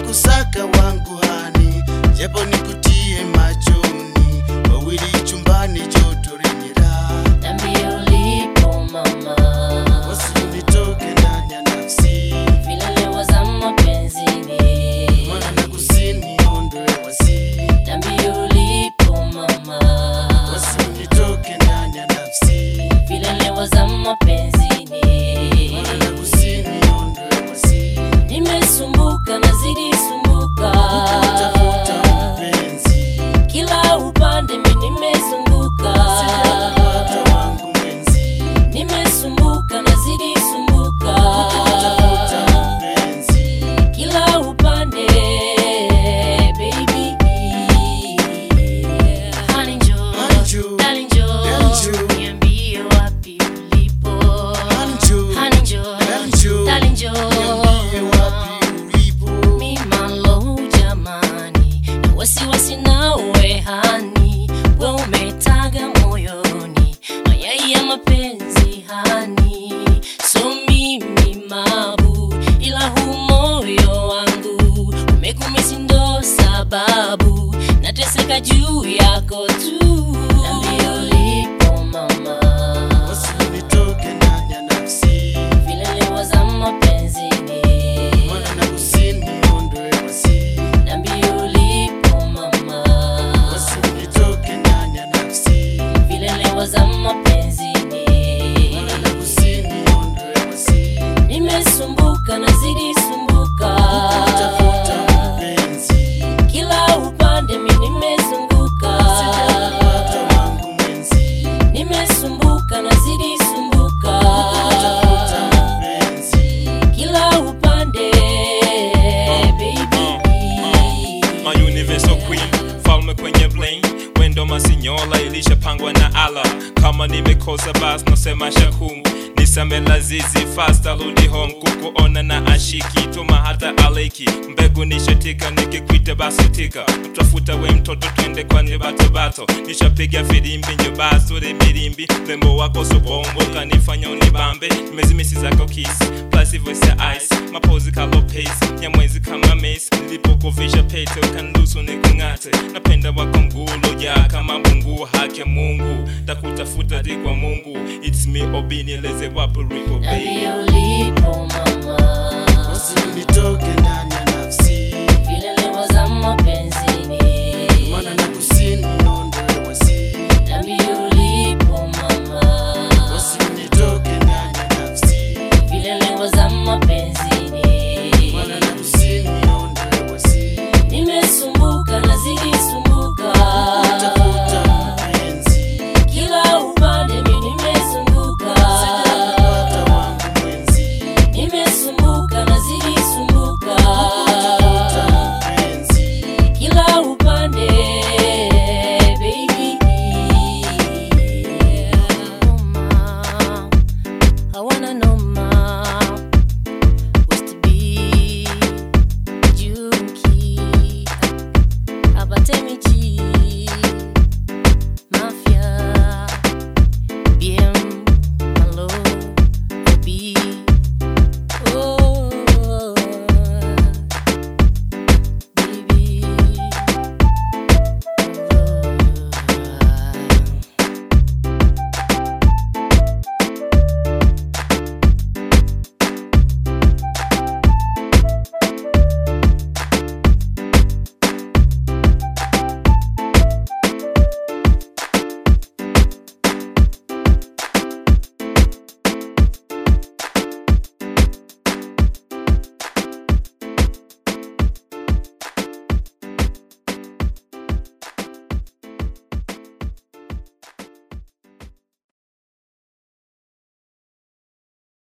kusaka wangu hani, japo nikutie machoni, wawili chumbani, joto lenye raha, Niambie ulipo mama, wasinitoke ndani ya nafsi, vile leo za mapenzini. mwana na kusini, ondoe wasi, Niambie ulipo mama, wasinitoke ndani ya nafsi, vile leo za mapenzini. mwana na kusini, ondoe wasi, Nimesumbuka nazidi sumbuka, tafuta mpenzi, kila upande mi nimezunguka, sijapata wangu mwenzi, nimesumbuka nazidi sumbuka, tafuta mpenzi, kila upande baby. Honey njoo, Anju, darling njoo, Anju. niambie wapi ulipo. Anju, Honey njoo, Anju. darling njoo. niambie wapi ulipo. Mimalo jamani, na wasiwasi nawe hani, we umetaga moyoni mayai ya mapenzi hani, so mimi mabu, ila huu moyo wangu umekumisi ndo sababu nateseka juu yako tu. Niambie ulipo mama, Wasinitoke ndani ya nafsi, vile leo za mapenzini mwana na kusini, ondoe wasi. Niambie ulipo mama, Wasinitoke ndani ya nafsi, vile leo za mapenzini. mwana na kusini, ondoe wasi. Nimesumbuka nazidi sumbuka, Tafuta mpenzi, kila upande mi nimezunguka, sijapata wangu mwenzi. nimesumbuka nazidi sumbuka, Tafuta mpenzi, kila upande baby. My universal queen, falme kwenye bling wendo masinyola ilishapangwa na ala kama nimekosa bas nosema shakum nisame lazizi fast arudi home kukuona na ashiki tuma hata aleki mbegu nishatika nikikwita basitika mtafuta we mtoto twende kwanye batobato nishapiga filimbi nyobasure milimbi lembo wako sobombo kanifanya unibambe nimezimisi zako kisi plus voice ya ice mapozi kalo pace nyamwezi kama mace nilipokuvisha pete ukanlusu nikung'ate napenda wako mgulo ya kama mungu haki ya mungu takutafuta di kwa mungu it's me obinieleze wapo ripo baby Niambie ulipo mama, wasinitoke ndani ya